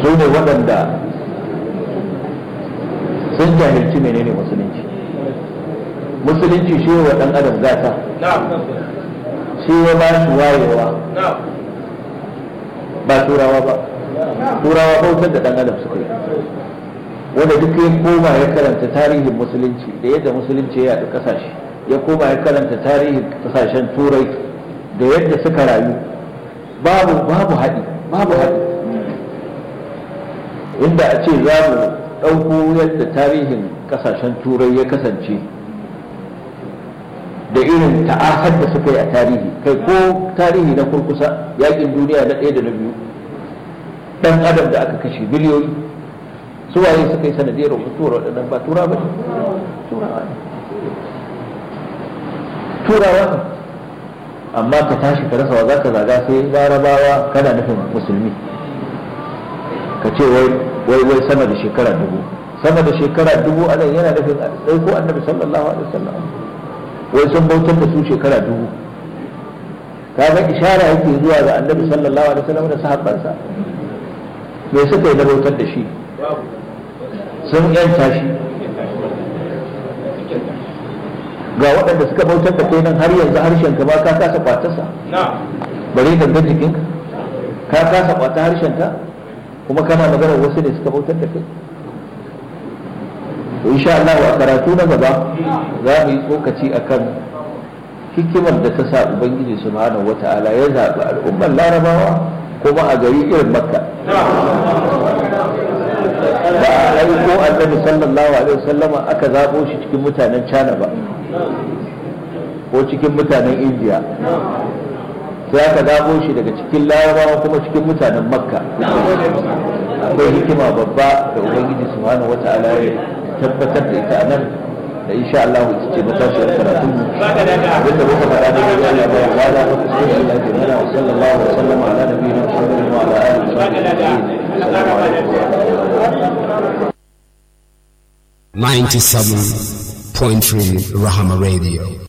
su ne waɗanda sun jahilci menene musulunci musulunci shi wa ɗan adam gata shi ya ba shi wayewa ba turawa ba turawa bautar da ɗan adam suka yi wanda duk ya koma ya karanta tarihin musulunci da yadda musulunci ya yaɗu ƙasashe ya koma ya karanta tarihin ƙasashen turai da yadda suka rayu babu babu haɗi babu haɗi inda a ce za mu ɗauko yadda tarihin ƙasashen turai ya kasance da irin ta'asar da suka yi a tarihi kai ko tarihi na kurkusa yakin duniya na ɗaya da na biyu ɗan adam da aka kashe biliyoyi su waye suka yi sanadiyar mutuwar waɗannan ba tura ba turawa ne turawa ne amma ka tashi ka rasa wa za ka zaga sai larabawa kana nufin musulmi ka ce wai wai sama da shekara dubu sama da shekara dubu a nan yana nufin sai ko annabi sallallahu alaihi wasallam wai sun bautar da su shekara dubu kaga ishara yake zuwa ga annabi sallallahu alaihi wasallam da sahabbansa me suka yi na bautar da shi sun yanta shi ga waɗanda suka bautar da kai nan har yanzu harshen ka ba ka kasa kwatarsa bare gangan jikinka ka kasa kwata harshen ka kuma kana magana wasu ne suka bautar da kai to insha Allah a karatu na gaba za mu yi tsokaci akan hikimar da ta sa ubangiji subhanahu wata'ala ya zaɓi al'ummar larabawa kuma a gari irin makka ba a aiko annabi sallallahu alaihi wasallama aka zaɓo shi cikin mutanen china ba ko cikin mutanen indiya sai aka zaɓo shi daga cikin larabawa kuma cikin mutanen makka akwai hikima babba da ubangiji subhanahu wata'ala ya tabbatar da ita nan da insha Allah ita ce matashiyar karatun mu abinda muka faɗa da ya Allah ya wada da kuskure Allah ya mana wa sallallahu alaihi wa sallam ala nabiyina Muhammad wa ala alihi wa sahbihi assalamu alaikum 97.3 Rahama Radio.